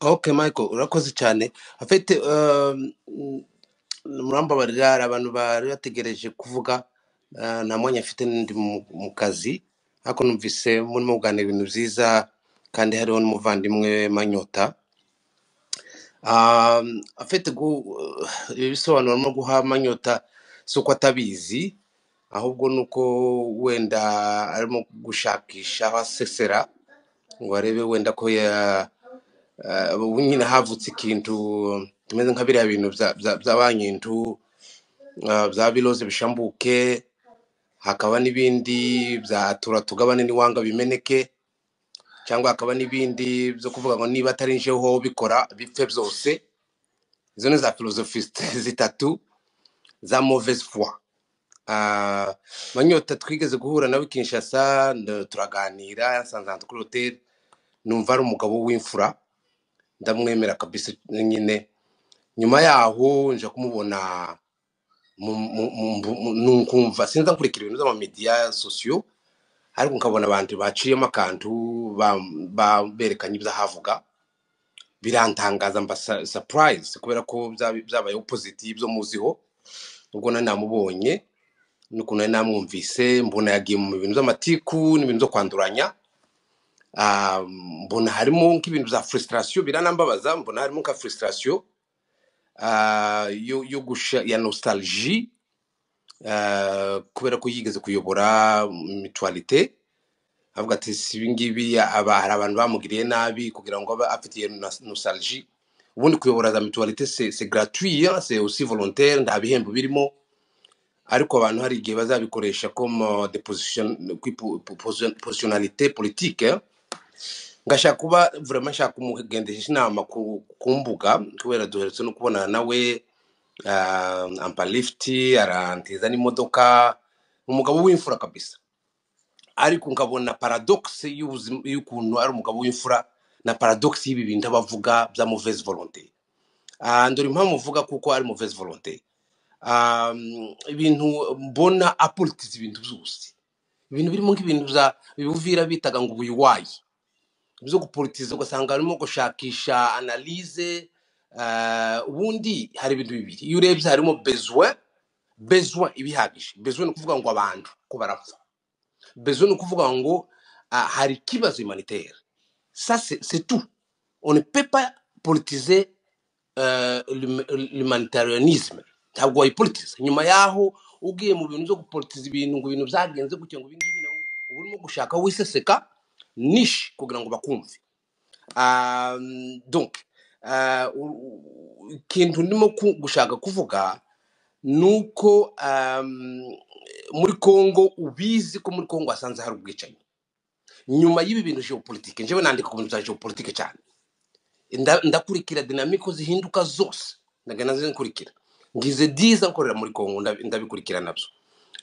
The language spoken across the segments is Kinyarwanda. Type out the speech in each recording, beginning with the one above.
Okay, Michael, urakoze cyane. Afite um, murambabarira hari abantu bari bategereje kuvuga eh, nta mwanya afite n'undi mu mu kazi ariko numvise murimo kuganira ibintu byiza kandi hariho n'umuvandimwe Manyota. Um, afite gu, ibisobanuro no guha Manyota si uko atabizi ahubwo ni uko wenda arimo gushakisha aho asesera ngo arebe wenda ko ya eh, ubu nyine havutse ikintu kimeze nka biriya bintu bya bya- bya ba nyintu eh, bya biroze bishambuke hakaba n'ibindi bya tura tugabane n'iwanga bimeneke cyangwa hakaba n'ibindi byo kuvuga ngo niba atari njeho bikora bipfe byose izo ni za filozofi zit- zitatu za mauvaise foi Ah, manyota twigeze guhura nawe i kinshasa ndo- turaganira yasanzanze kuri hoteli numva ari umugabo w'imfura ndamwemera kabisa nyine nyuma yaho nje kumubona mu- mu- mu- mu- nukumva sinzi nkurikira ibintu by'amamediya sosiyo ariko nkabona abantu baciyemo akantu ba- ba- berekanye ibyo ahavuga birantangaza mba sapurayizi kubera ko bya- byabaye opoziti y'ibyo muziho ubwo nari namubonye n'ukuntu nari namwumvise mbona yagiye mu bintu by'amatiku n'ibintu byo kwanduranya Ah, mbona harimo nk'ibintu bya furisitirasiyo biranambabaza mbona harimo nka furisitirasiyo ah, yo yo gusha ya nostalgie eh, kubera ko yigeze kuyobora mutualite avuga ati si ibi ngibi aba hari abantu bamugiriye nabi kugira ngo abe afite iyo nos- nostalgie ubundi kuyobora za mutualite c'est c'est gratuit hein, c'est aussi volontaire nta bihembo birimo ariko abantu hari igihe bazabikoresha comme euh, de position qui- po- po- position- positionnalité politique hein. ngashaka kuba vraiment nshaka kumugendesha inama ku ku mbuga kubera duheretse no kubonana nawe ah, ampa lifti arantiza n'imodoka umugabo w'imfura kabisa ariko nkabona paradoxe y'ubuzima y'ukuntu ari umugabo w'imfura na paradoxe y'ibi bintu abavuga bya mauvaise volonté Ah, ndora impamvu uvuga kuko ari mauvaise volonté Ah, ibintu mbona apolitize ibintu byose ibintu birimo nk'ibintu bya bivira bitaga ngo ubuyiwayi zo gupolitiza ugasanga barimo gushakisha analize eh, ubundi hari ibintu bibiri iyo urebye harimo besoin besoin ibihagije besoin ni ukuvuga ngo abantu ko barapfa besoin ni ukuvuga ngo ah, hari ikibazo humanitaire ça c'est c'est tout on ne peut pas politiser eh, l'hum- l'humanitarianisme ntabwo wayipolitiza nyuma yaho ugiye mu bintu byo gupolitiza ibintu ngo ibintu byagenze gutya ngo ibingibi na- uba urimo gushaka wiseseka nishi kugira ngo bakumve Ah, donc ah, u- u- ikintu ndimo ku- gushaka kuvuga ni uko ah, muri congo ubizi ko muri congo hasanze hari ubwicanyi nyuma y'ibi bintu geopolitike njyewe nandika ku bintu bya geopolitike cyane Nda- ndakurikira dinamiko zihinduka zose ndagana nkurikira ngize diza nkorera muri congo ndabi- ndabikurikira nabyo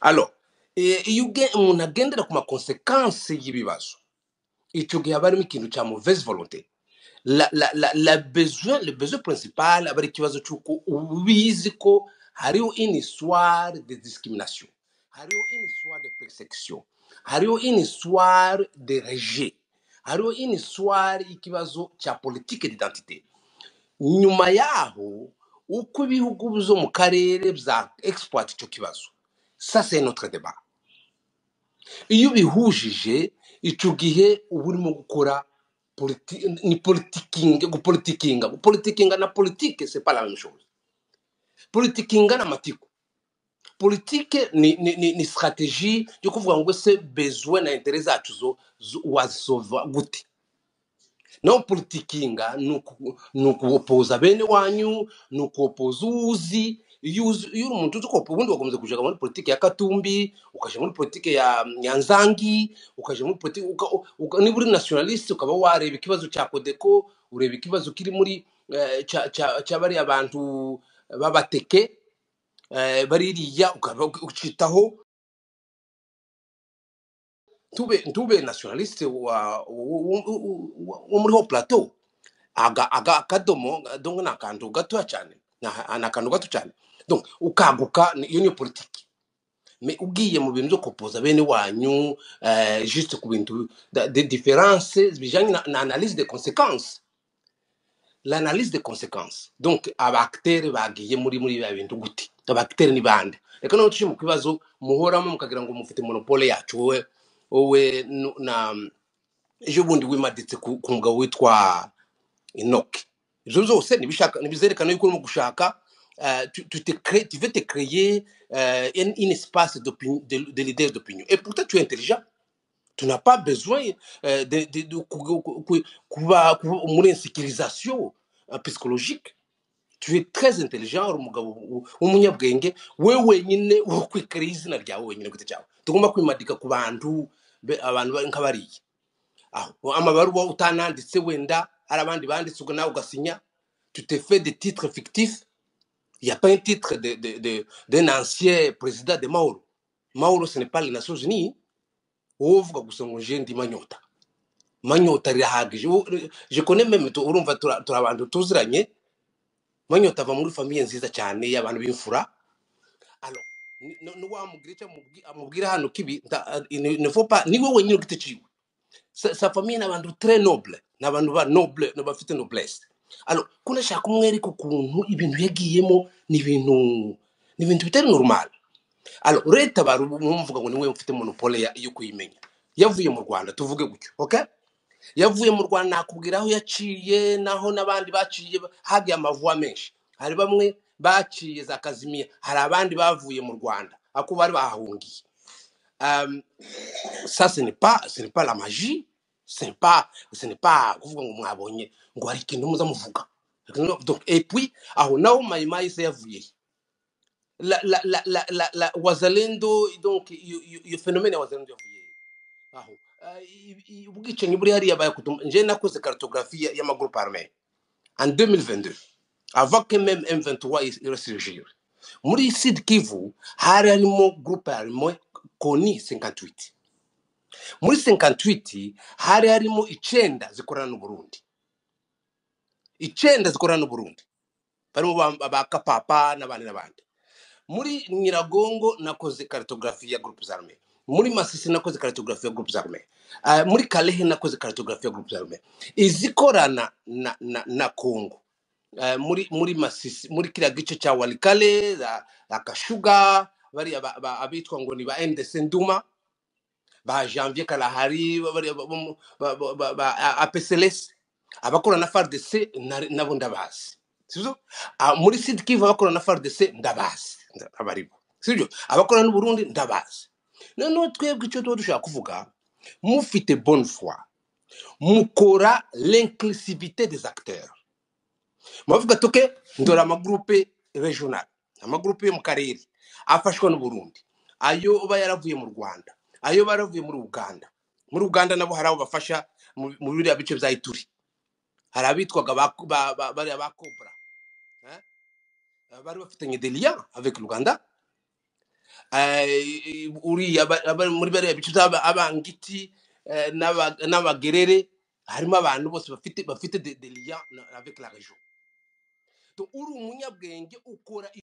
alo iyo uge- umuntu agendera ku makonsekansi y'ibibazo icyo gihe haba harimo ikintu cya mauvaise volonté la, la, la, la besoin, le besoin principal aba ari ikibazo cy'uko ubizi ko hariho une histoire de discrimination hariho une histoire de persecution hariho une histoire de rejet hariho une histoire y'ikibazo cya politike d'identité nyuma yaho uko ibihugu byo mu karere bya exploit icyo kibazo ça c'est notre débat iyo ubihujije icyo gihe uba urimo gukora politi- ni politikinga gupolitikinga gupolitikinga na politike c'est pas la même chose politikinga na matiku politike ni, ni, ni, ni strategie yo kuvuga ngo ese besoin na intere zacu zo- zo- wazisova gute naho politikinga ni uku- ni ukubopoza bene wanyu ni ukubopoza uwuzi iyo uzi- iyo uri umuntu uzi ko ubundi wakomeza kujya muri politiki ya katumbi ukajya muri politiki ya ya nzangi ukajya muri politiki uka- uka- niba uri nationaliste ukaba wareba ikibazo cya kodeko ureba ikibazo kiri muri eh, cya cya- cya bariya bantu b'abateke eh, baririya ukaba ucitaho ntube ntube nationaliste wa- wo wo- wo- wo- wo muri ho plateau aga aga akadomo donc ni akantu gatoya cyane ni aha- ni akantu gato cyane donc ukaguka ni- iyo niyo politiki Me ugiye mu bintu byo kupoza bene wanyu eh, juste ku bintu da- de difference bijanye na, na analyse de consequences l'analyse des conséquences donc abacteri bagiye muri muri biba bintu gute abacteri ni bande reka naho tujye mu kibazo muhoramo mukagira ngo mufite monopole yacu wowe wowe nu- na ejo bundi wimaditse ku ku mugabo witwa inoke ibyo byose nibishaka nibizerekana yuko urimo gushaka euh, tu, tu, te crées, tu veux te créer euh, un, un espace d'opinion- de, de leader d'opinion. Et pourtant, tu es intelligent. Tu n'as pas besoin euh, de, de, de, cou- cou- cou- kuba- kuba muri insécurisation euh, psychologique. tu es très intelligent uri umugabo w- w'umunyabwenge we wenyine wo kwikorera izina ryawe wenyine ku giti cyawe tugomba kwimadika ku bantu be- abantu bari nk'abariya aho amabaruwa utananditse wenda hari abandi banditse ubwo nawe ugasinya tu te fais des titres fictifs il n'y a pas un titre de- de- de- d'un ancien président de Mauro Mauro ce n'est pas les Nations Unies wowe uvuga gusa ngo je ndi manyota manyota rirahagije Wowe- je connais même tu- urumva tura- turi abantu tuziranye manyota ava muri famiye nziza cyane y'abantu b'imfura alo ntiwamubwira icyo amubwi- amubwira hano kibi nda- ah, ni- ni faut pas- ni wowe wenyine ugite ciwe sa sa famille ni abantu tre noble ni abantu ba noble ni abafite noblesse alo ko unashaka umwereka ukuntu ibintu yagiyemo ni ibintu ni ibintu bitari normal alo leta baru mwumvuga ngo niwe mfite monopole ya- yo kuyimenya yavuye mu rwanda tuvuge gutyo okay yavuye mu rwanda nakubwira aho yaciye naho n'abandi baciye hagiye amavuba menshi hari bamwe baciye za kazimiya hari abandi bavuye mu rwanda ako bari bahahungiye um, ça ce n'est pas ce n'est pas la magie ce n'est pas ce n'est pas kuvuga ngo mwabonye ngo hari ikintu muza muvuga donc et puis aho naho mayimayi se yavuye he? la, la, la, la, la, la wazalendo donc iyo iyo- iyo phénomène ya wazalendo yavuye he? aho Ah, i- i- ubwicanyi buri hariya bayakutuma nje nakoze kartografi y'amagroupe arme en 2022 avant que même M23 iresurgire muri sud kivu hari harimo groupe arme koni 58 muri 58 hari harimo icenda zikorana n'uburundi icenda zikorana n'uburundi barimo ba ba kapapa n'abandi n'abandi muri nyiragongo nakoze karitografi ya groupe zarme muri masisi nakoze karitografi ya groupe zarme uh, muri kalehe nakoze karitografi ya groupe zarme izikorana na, na, na kongo uh, muri muri masisi muri kiriya gice cya walikale za za kashuga bariya ba- ba- abitwa ngo ni ba ndc nduma ba janvier kalahari ba bariya ba- bo mu- ba- ba- ba- ba- a- apcls abakorana na fardc na- nabo ndabazi sibyo Ah, muri sud kivu abakorana na fardc ndabazi nda- abaribo sibyo abakorana n'uburundi ndabazi noneho twebwe icyo tuba dushaka kuvuga mufite bonne foi mukora l'inclusivité des acteurs mubavuga tuke ndora amagroupe regional amagroupe yo mu karere afashwa n'uburundi ayo uba yaravuye mu rwanda ayo uba yaravuye muri uganda muri uganda nabo hari abo bafasha mu mu biriya bice bya ituri hari abitwaga ba- ba- ba- bariya ba cobra eh? bari bafitanye de lien avec l'uganda Eh, uriya ba- aba- muri bariya bice by'abangiti n'abagerere harimo abantu bose bafite bafite de de lien na- avec la region Donc, uri umunyabwenge ukora